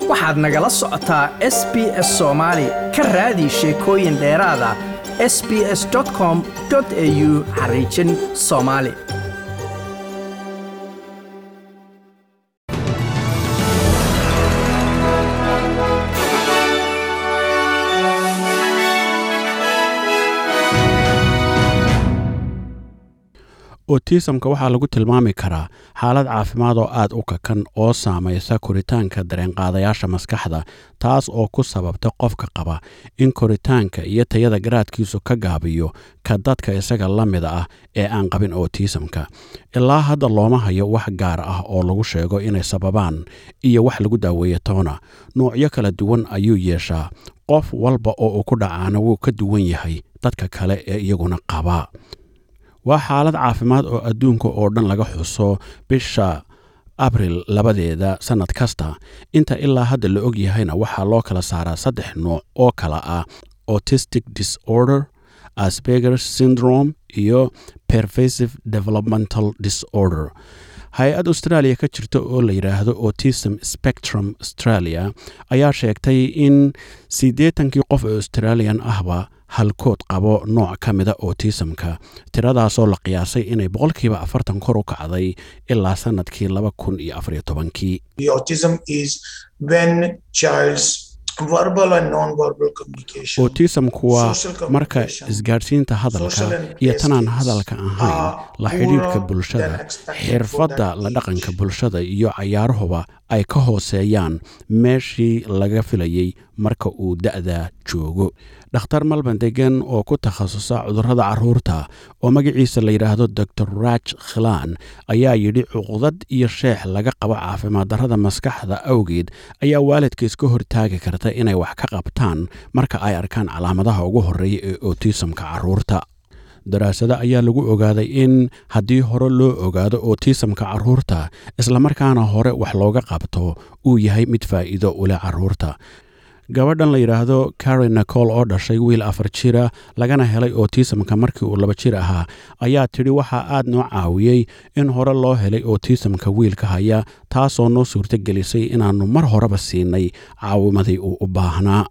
waxaad nagala socotaa s b s soomaali ka raadi sheekooyin dheeraada s b s com au xariijin soomaali otisamka waxaa lagu tilmaami karaa xaalad caafimaad oo aad u kakan oo saamaysa koritaanka dareenqaadayaasha maskaxda taas oo ku sababta qofka qaba in koritaanka iyo tayada garaadkiisu ka gaabiyo ka dadka isaga la mida ah ee aan qabin otisamka ilaa hadda looma hayo wax gaar ah oo lagu sheego inay sababaan iyo wax lagu daaweeyo toona noocyo kala duwan ayuu yeeshaa qof walba oo uu ku dhacaana wuu ka duwan yahay dadka kale ee iyaguna qaba waa xaalad caafimaad oo adduunka oo dhan laga xuso bisha abril labadeeda sannad kasta inta ilaa hadda la og yahayna waxaa loo kala saaraa saddex nooc oo kala ah autistic disorder asbegers syndrome iyo pervasive developmental disorder hay-ad australia ka jirta oo la yidhaahdo autism spectrum australia ayaa sheegtay in siddeetankii qof ee australian ahba halkood qabo nooc ka mida otisamka tiradaasoo la qiyaasay inay boqolkiiba afartan kor u kacday ilaa sannadkii laba kun iyo afariyo tobankii otisamku waa marka isgaadhsiinta hadalka iyo tanaan hadalka ahayn la xidhiidhka bulshada xirfadda la dhaqanka bulshada iyo cayaaruhuba ay ka hooseeyaan meeshii laga filayey marka uu da'da joogo dhakhtar malban degan oo ku takhasusa cudurrada carruurta oo magaciisa la yidhaahdo dor raj khilaan ayaa yidhi cuqdad iyo sheex laga qabo caafimaaddarrada maskaxda awgeed ayaa waalidka iska hortaagi karta inay wax ka qabtaan marka ay arkaan calaamadaha ugu horreeya ee otisamka carruurta daraasado ayaa lagu ogaaday in haddii hore loo ogaado otisamka carruurta islamarkaana hore wax looga qabto uu yahay mid faa'iido u leh carruurta gabadhan la yidhaahdo karen nicol oo dhashay wiil afar jira lagana helay otisamka markii uu laba jir ahaa ayaa tidhi waxaa aad noo caawiyey in hore loo helay otisamka wiilka haya taasoo noo suurto gelisay inaannu mar horeba siinay caawimadii uu u baahnaa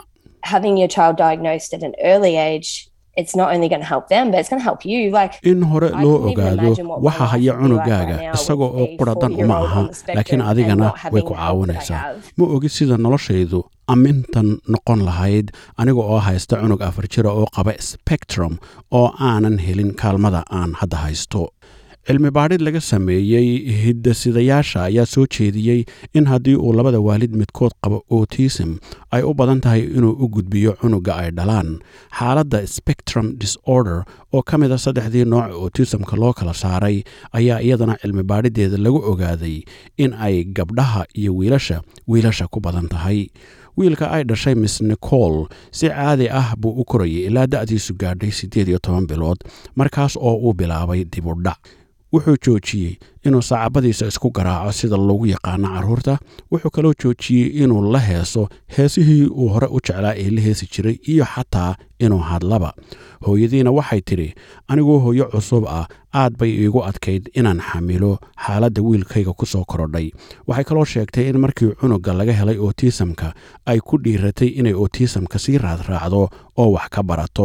in hore loo ogaado waxa haya cunugaaga isagoo oo quradan uma aha laakiin adigana way ku caawinaysaa ma ogi sida noloshaydu amintan noqon lahayd aniga oo haysta cunug afar jira oo qaba spectrum oo aanan helin kaalmada aan hadda haysto cilmi baadhid laga sameeyey hiddasidayaasha ayaa soo jeediyey in haddii uu labada waalid midkood qabo otism ay u badan tahay inuu u gudbiyo cunugga ay dhalaan xaaladda spectrum disorder oo ka mid a saddexdii nooc otisamka loo kala saaray ayaa iyadana cilmi baadhideeda lagu ogaaday in ay gabdhaha iyo wiilasha wiilasha ku badan tahay wiilka ay dhashay miss nicol si caadi ah buu u korayay ilaa da'diisu gaadhay siddeed iyo toban bilood markaas oo uu bilaabay dibudhac wuxuu joojiyey inuu saacabadiisa isku garaaco sida loogu yaqaano carruurta wuxuu kaloo joojiyey inuu la heeso heesihii uu hore u jeclaa ee la heesi jiray iyo xataa inuu hadlaba hooyadiina waxay tidhi anigoo hooyo cusub ah aad bay iigu adkayd inaan xamilo xaaladda wiilkayga ku soo korodhay waxay kaloo sheegtay in markii cunugga laga helay otisamka ay ku dhiiratay inay otisamka sii raadraacdo oo wax ka barato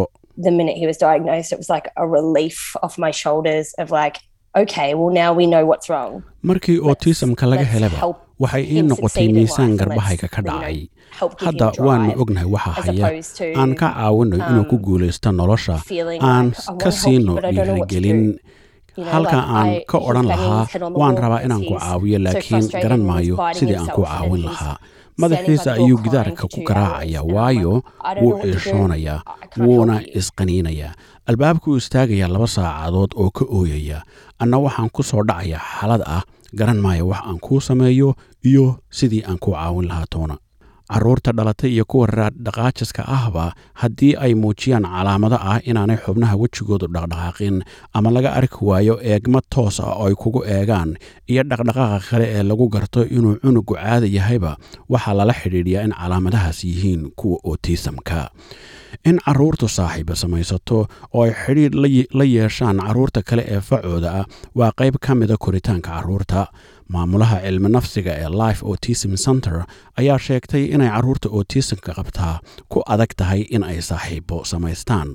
markii otisamka laga helaba waxay ii noqotay miisaan garbahayga ka dhacay hadda waannu ognahay waxa haya aan ka caawinno inuu ku guulaysto nolosha aan ka siino dhiirigelin halka aan ka odhan lahaa waan rabaa inaan ku caawiyo laakiin garan maayo sidii aan ku caawin lahaa madaxiisa ayuu gidaarka ku garaacaya waayo wuu ciishoonayaa wuuna isqaniinayaa albaabkuu istaagayaa laba saacadood oo ka ooyaya anna waxaan ku soo dhacaya xaalad ah garan maayo wax aan kuu sameeyo iyo sidii aan ku caawin lahaa toona carruurta dhalatay iyo kuwa dhaqaajiska ahba haddii ay muujiyaan calaamado ah inaanay xubnaha wejigoodu dhaqdhaqaaqin ama laga arki waayo eegma toos ah oo ay kugu eegaan iyo dhaqdhaqaaqa kale ee lagu garto inuu cunugu caada yahayba waxaa lala xidhiidhiyaa in calaamadahaas yihiin kuwa otisamka in carruurtu saaxiiba samaysato oo ay xidhiidh la yeeshaan carruurta kale ee facooda ah waa qayb ka mida koritaanka carruurta maamulaha cilmi nafsiga ee life autism center ayaa sheegtay inay carruurta autismka qabtaa ku adag tahay in ay saaxiibo samaystaan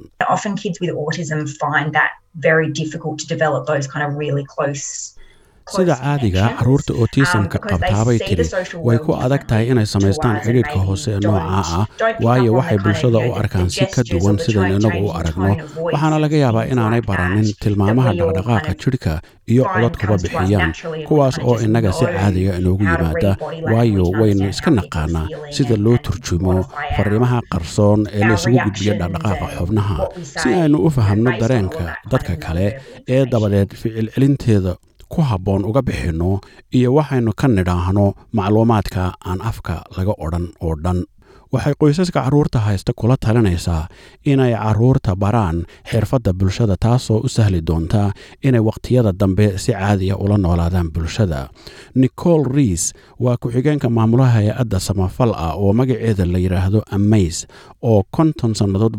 sida caadiga carruurta autismka qabtaabay tidhi way ku adag tahay inay samaystaan xidhiidhka hoose ee noocaa ah waayo waxay bulshada u arkaan si ka duwan sidaynu inagu u aragno waxaana laga yaabaa inaanay baranin tilmaamaha dhaqdhaqaaqa jidhka iyo codadkuba bixiyaan kuwaas oo innaga si caadiga inoogu yimaada waayo waynu iska naqaanaa sida loo turjumo fariimaha qarsoon ee la isugu gudbiyo dhaqdhaqaaqa xubnaha si aynu u fahamno dareenka dadka kale ee dabadeed ficil celinteeda ku habboon uga bixinno iyo waxaynu ka nidhaahno macluumaadka aan afka laga odhan oo dhan waxay qoysaska carruurta haysta kula talinaysaa inay carruurta baraan xirfadda bulshada taasoo u sahli doonta inay wakhtiyada dambe si caadiya ula noolaadaan bulshada nicol riis waa ku-xigeenka maamulaha hay-adda samafal ah oo magaceeda la yidhaahdo amays oo konton sannadood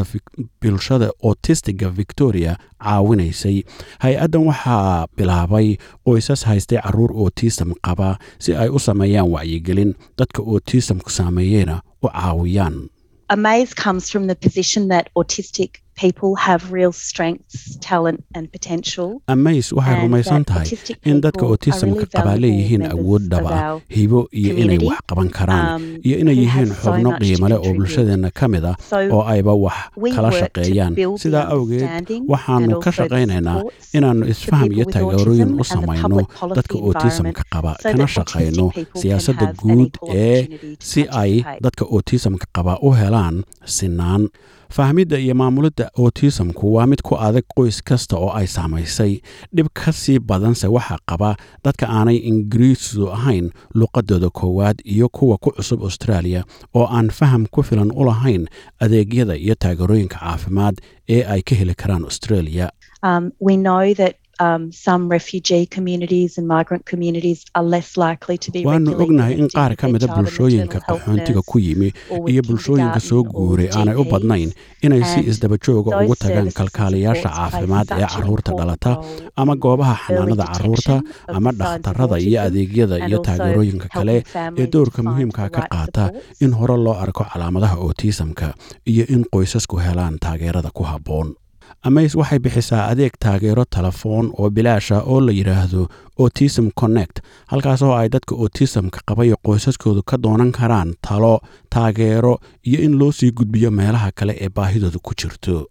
bulshada otistiga victoria caawinaysay hay-addan waxaa bilaabay qoysas haystay carruur otism qaba si ay u sameeyaan wacyigelin dadka otisamku saameeyeyna u caawiyaan Amaze comes from the position that autistic people have real strengths, talent and potential. amays waxay rumaysan tahay in dadka autismka qabaa leeyihiin awood dhaba hibo iyo inay wax qaban karaan iyo inay yihiin xubno qiimale oo bulshadeenna ka mid ah oo ayba wax kala shaqeeyaan sidaa awgeed waxaannu ka shaqaynaynaa inaannu isfaham iyo taageerooyin u samayno dadka autismka qaba kana shaqayno siyaasadda guud ee si ay dadka autismka qaba u helaan sinaan fahmidda iyo maamulidda autismku waa mid ku adag qoys kasta oo ay saamaysay dhib ka sii badanse waxaa qaba dadka aanay ingiriisu ahayn luqadooda koowaad iyo kuwa ku cusub australia oo aan faham ku filan u lahayn adeegyada iyo taageerooyinka caafimaad ee ay ka heli karaan australia waanu ognahay in qaar ka mida bulshooyinka qaxoontiga ku yimi iyo bulshooyinka soo guuray aanay u badnayn inay si isdabajooga ugu tagaan kalkaaliyaasha caafimaad ee carruurta dhalata ama goobaha xanaanada carruurta ama dhakhtarada iyo adeegyada iyo taageerooyinka kale ee doorka muhiimka ka qaata in hore loo arko calaamadaha autismka iyo in qoysasku helaan taageerada ku habboon amays waxay bixisaa adeeg taageero telefoon oo bilaasha oo la yidhaahdo autism connect halkaas oo ay dadka autismka qabayo qoysaskoodu ka doonan karaan talo taageero iyo in loo sii gudbiyo meelaha kale ee baahidooda ku jirto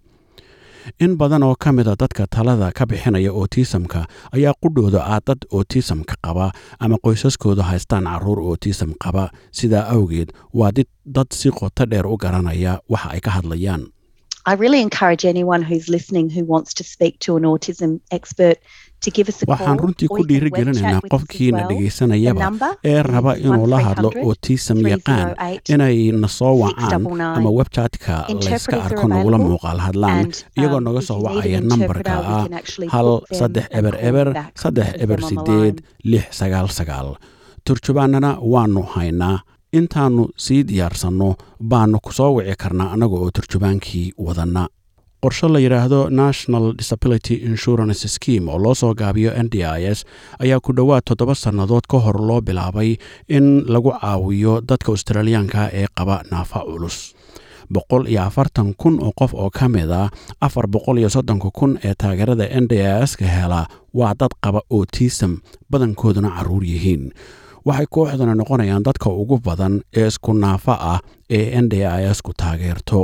in badan oo ka mida dadka talada ka bixinaya autismka ayaa qudhooda ah dad autismka qaba ama qoysaskoodu haystaan carruur autism qaba sidaa awgeed waa dad si qoto dheer u garanaya waxa ay ka hadlayaan I really encourage anyone who's listening who wants to speak to an autism expert to give us a waxaan runtii ku dhiirigelinaynaa qofkiina dhegaysanayaba ee raba inuu la hadlo autism yaqaan inay na soo wacaan ama webjatka layska arko nagula muuqaal hadlaan iyagoo naga soo wacaya nambarka ah hal saddex eber eber saddex eber sideed lix sagaal sagaal turjubaanana waanu haynaa intaannu sii diyaarsanno baannu ku soo wici karnaa annaga oo turjubaankii wadanna qorshe la yidhaahdo national disability insurance scheme oo loo soo gaabiyo n d i s ayaa ku dhowaad toddoba sannadood ka hor loo bilaabay in lagu caawiyo dadka australiyaanka ee qaba naafa culus boqol iyo afartan kun oo qof oo ka mid a afar boqol iyo soddonka kun ee taageerada n d i s ka hela waa dad qaba autism badankooduna carruur yihiin waxay kooxdana noqonayaan dadka ugu badan ee isku naafa ah ee n d i s ku taageerto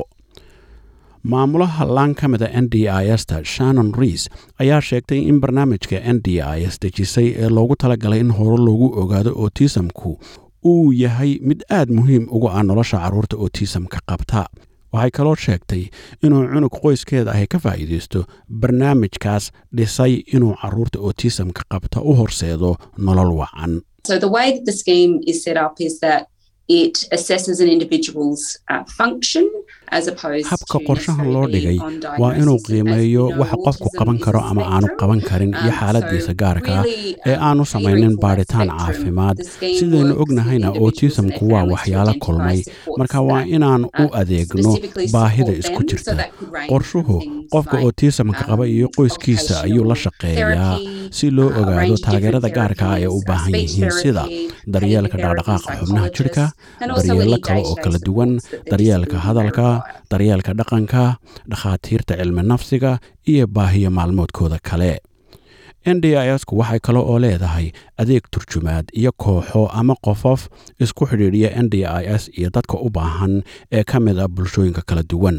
maamulaha laan ka mida n d i s ta shannon reis ayaa sheegtay in barnaamijka n d i s dejisay ee loogu talagalay in hore loogu ogaado autismku uu yahay mid aad muhiim uga ah nolosha carruurta autismka qabta waxay kaloo sheegtay inuu cunug qoyskeeda ahy ka faa'iidaysto barnaamijkaas dhisay inuu carruurta autismka qabta u horseedo nolol wacan So the way that the scheme is set up is that habka qorshahan loo dhigay waa inuu qiimeeyo waxa qofku qaban karo ama aanu qaban karin iyo xaaladiisa gaarka ah ee aanu samaynin baadhitaan caafimaad sidaynu ognahayna otisamku waa waxyaalo kulmay marka waa inaan u adeegno baahida isku jirta qorshuhu qofka otisamka qaba iyo qoyskiisa ayuu la shaqeeyaa si loo ogaado taageerada gaarka ah ee u baahan yihiin sida daryeelka dhaqdhaqaaqa xubnaha jidhka daryeello kale oo kala duwan daryeelka hadalka daryeelka dhaqanka dhakhaatiirta cilmi nafsiga iyo baahiyo maalmoodkooda kale n d i sku waxay kale oo leedahay adeeg turjumaad iyo kooxo ama qofof isku xidhiidhiya n d i s iyo dadka u baahan ee ka mid ah bulshooyinka kala duwan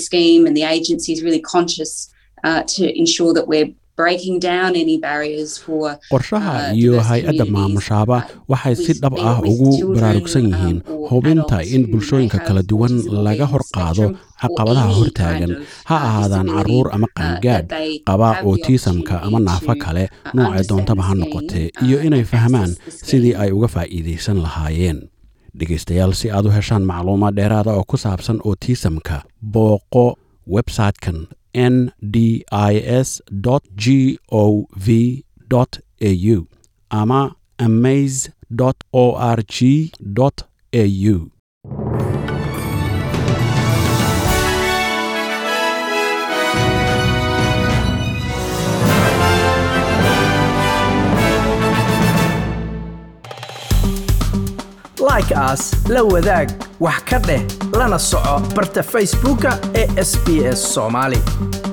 qorshaha iyo hay-adda maamushaaba waxay si dhab ah ugu baraarugsan yihiin hubinta in bulshooyinka kala duwan laga hor qaado caqabadaha hortaagan ha ahaadaan caruur ama qaangaadh qaba otisamka ama naafo kale noocay doontaba ha noqotee iyo inay fahmaan sidii ay uga faa'iidaysan lahaayeen dhegaystayaal si aad u heshaan macluumaad dheeraada oo ku saabsan otisamka booqo websitekan n d i s g o v au ama amaze o r g au like aas la wadaag wax ka dheh lana soco barta facebooka ee sb s somaali